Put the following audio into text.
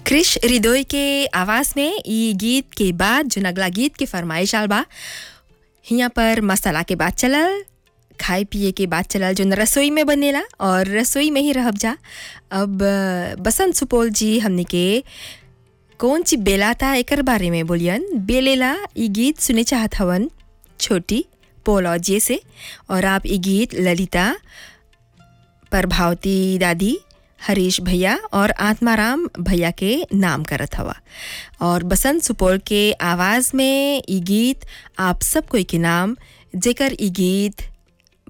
क्रिश हृदय के आवाज़ में ई गीत के बाद जो अगला गीत के फरमाइश आल बा हियाँ पर मसाला के बात चलल खाए पिए के बात चलल जो रसोई में बनेला और रसोई में ही रहब जा अब अ, बसंत सुपौल जी हमने के कौन ची बेला था एकर बारे में बोलियन बेलेला ई गीत सुने चाहत हवन छोटी पोलॉजी से और आप ई गीत ललिता प्रभावती दादी हरीश भैया और आत्माराम भैया के नाम करत हवा और बसंत सुपौल के आवाज़ में ई गीत आप सब कोई के नाम जेकर ई गीत